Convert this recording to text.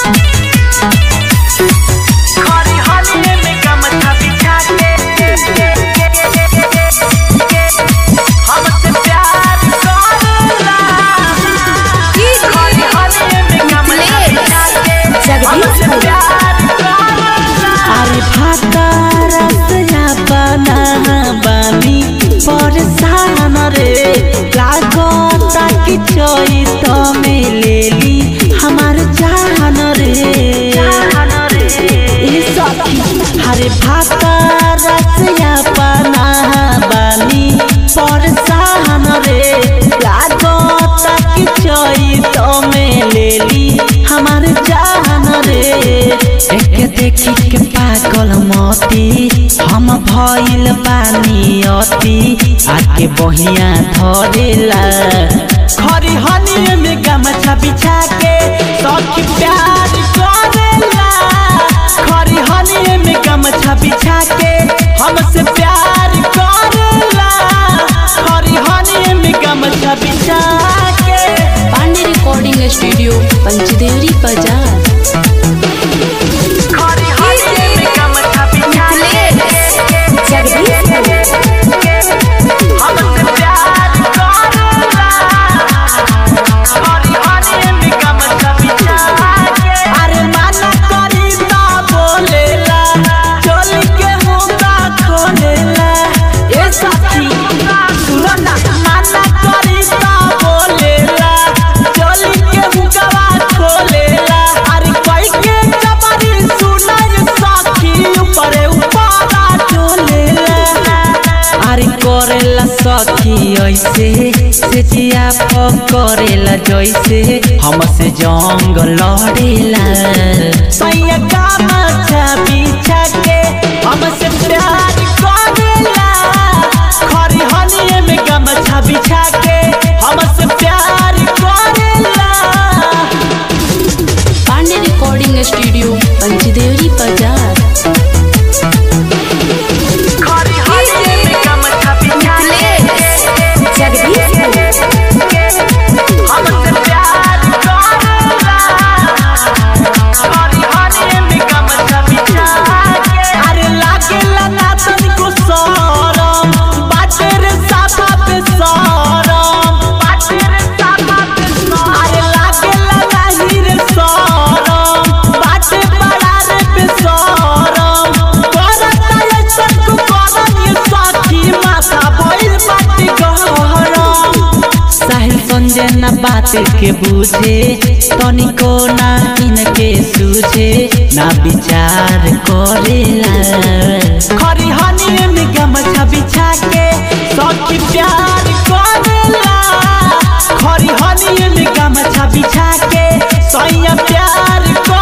खरी हलिए में गमछा बिछा के हमसे प्यार करला खरी हलिए में गमछा बिछा के हमसे प्यार करला अरे फातारा से बना बानी परेशान रे लागता कि चोइस में लेली हमार जान रे ई सखी हरे फातारा से बना बानी परेशान रे लागता कि चोइस में लेली हमार जान रे एके देखी के पागल मती हम भइल बानी अति आके बहिया धरेला खरी हनी में गमछा बिछा के सखी प्यार करेला खरी हनी में गमछा बिछा के हमसे प्यार करेला खरी हनी में गमछा बिछा के पांडे रिकॉर्डिंग स्टूडियो पंचदेवरी बाजार खरी हलिए में गमछा बिछा के हमसे प्यार करला खरी हलिए में गमछा बिछा के अरे माना करी ता बोलेला चोली के मुंगा खोलेला ए साथी सुनो ना माना करी ता बोलेला चोली के मुंगा खोलेला अरे कोई के जबरी सुनाई साथी ऊपरे ऊपरा चोलेला अरे करेला सखी ऐसे से जिया करेला जैसे हमसे जंग लड़ेला सैया गामछा बिछा के हमसे प्यार करेला खरी हनिए में गमछा बिछा के हमसे प्यार करेला पांडे रिकॉर्डिंग स्टूडियो पंचदेवरी बाजार खरी हलिए में गमछा बिछा के हमसे प्यार करला खरी हलिए में गमछा बिछा के अरे लागेला ना तनिको सरम बाटे रे साफा पे सरम बाटे रे साफा पे सो अरे लागेला नाही रे सरम बाटे बड़ा रे पे सरम करता ये सबको करम ये साथी माथा भइल बाटे गहरम साहिल संजय ना बात के बुझे तनिको ना इनके सूझे ना विचार करेला खरी हनी में गमछा बिछा के सखी प्यार करेला खरी हनी में गमछा बिछा के सैया प्यार कर